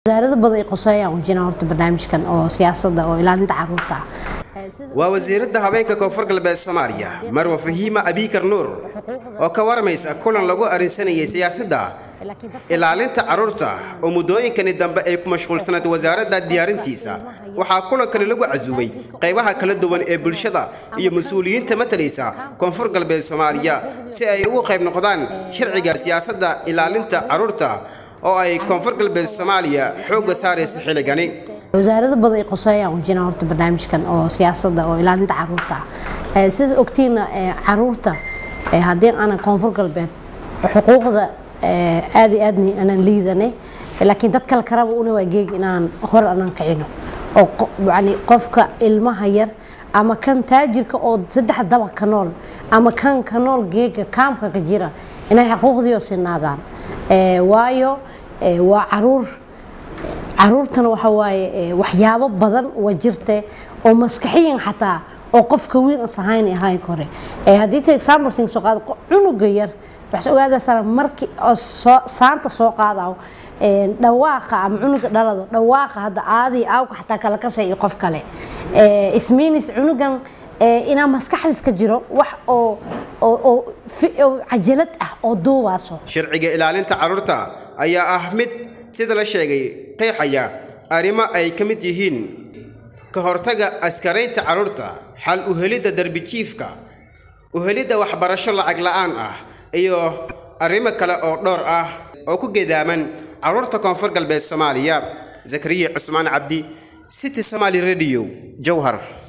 wasaarado badan ay qoseeyaan wajina horta barnaamijkan oo siyaasadda oo ilaalinta caruurta ah waa wasiiradda habeenka koonfur galbeed soomaaliya marwa fahiima abiikar nuur oo ka warmaysa kulan lagu arrinsanayay siyaasadda ilaalinta carruurta oo muddooyinkani dambe ay ku mashquulsanayd wasaaradda diyaarintiisa waxaa kulankani lagu casuubay qaybaha kala duwan ee bulshada iyo mas-uuliyiinta matalaysa koonfur galbeed soomaaliya si ay ugu qayb noqdaan sharciga siyaasadda ilaalinta carruurta oo ay koonfur galbeed soomaaliya xoogga saaraysa xilligani wasaarado badan ay qoseeyaan wajina horta barnaamijkan oo siyaasadda oo ilaalinta caruurta ah sida ogtiina caruurta haddii aanan koonfur galbeed xuquuqda aad iyo aadni aanan liidanay laakiin dad kale karaba una waa geeg inaan hor aanan kicino oo yani qofka ilmaha yar ama kan taajirka oo saddex dabaq ka nool ama kan ka nool geega kaamka ka jira inay xuquuqdiio sinaadaan waayo waa caruur caruurtana waxa waaye waxyaabo badan waa jirte oo maskaxiyan xataa oo qofka wiil as ahayn ahayn kore haddii ta example sing soo qaado cunuga yar waxaad ogaadaysaa markii oo soo saanta soo qaadaw dhawaaqa ama cunuga dhalado dhawaaqa hadda aadii aawka xataa kala kasay iyo qof kale ismiinis cunugan inaa maskaxdiis ka jiro wax oo oo cajalad ah oo duubaaso sharciga ilaalinta carruurta ayaa ah mid sida la sheegay qeexaya arrimo ay ka mid yihiin ka hortaga askaraynta carruurta xal u helidda darbijiifka u helidda waxbarasho lacag la'aan ah iyo arrimo kale oo dhowr ah oo ku gedaaman carruurta koonfur galbeed soomaaliya zakariya cusmaan cabdi city somaali radio jowhar